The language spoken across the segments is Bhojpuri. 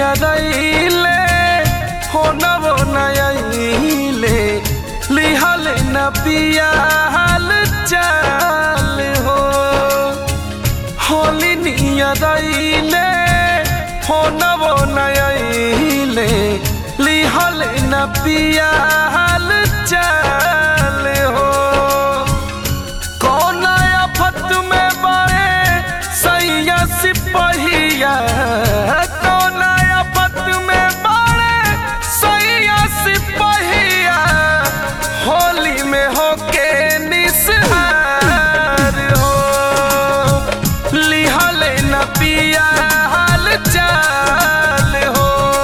नियरैले हो नवो नयैले लिहल न पिया हाल चाल हो होली नियरैले हो नवो नयैले लिहल न पिया हाल चाल हो कौन आफत में बड़े सैया सिपहिया कौन आफत में बड़े सैया सिपहिया होली में होके निसहार हो लिहल न पिया हाल चाल हो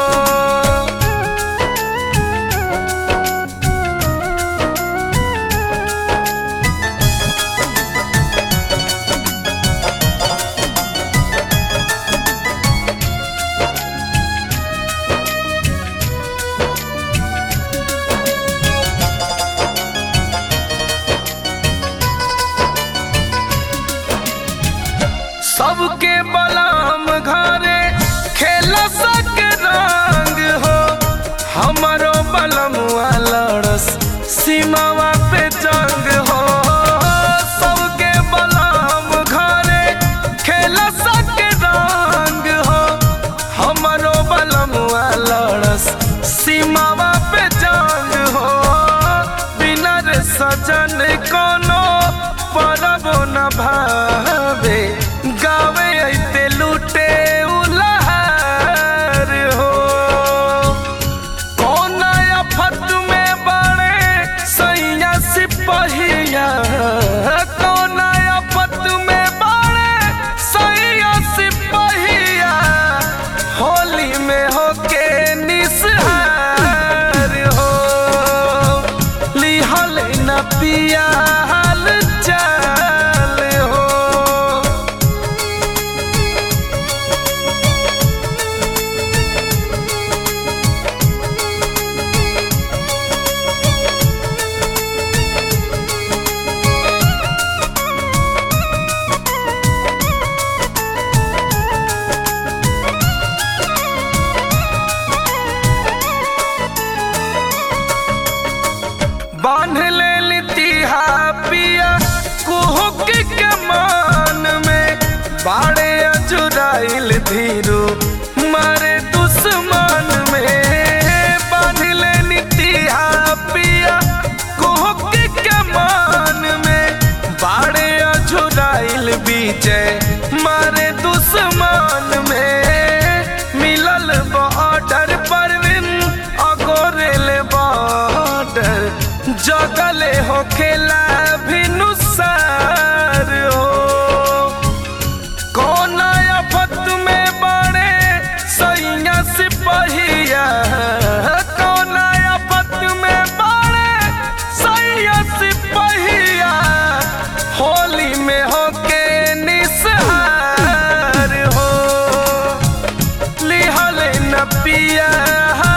सबके बलाम घरे खेल सक रंग हो हमारो बलम लड़स सीमावा पे जंग हो सबके बलाम घरे खेल सक रंग हो हमारो बलम लड़स सीमावा पे जंग हो बिना रे सजन कोनो परब न भावे गावे ऐते लूटे उलहार हो कौन आफत में बड़े सैया सिपहिया कौन आफत में बड़े सैया सिपहिया होली में होके निसहार हो लिहल न पिया हाल चाल हो बांध ले लितिहा पिया कुहुक के मान में बाड़े अजुराइल धीरू मारे दुश्मन में बांध ले लितिहा पिया कुहुक के मान में बाड़े अजुराइल बीचे मारे दुश्मन में मिलल बॉर्डर परवीन अगोरेल बॉर्डर जगले हो खेला भी नुसार हो कौन आफत में बड़े सैया सिपहिया कौन आफत में बड़े सैया सिपहिया होली में होके निसहार हो लिहल न पिया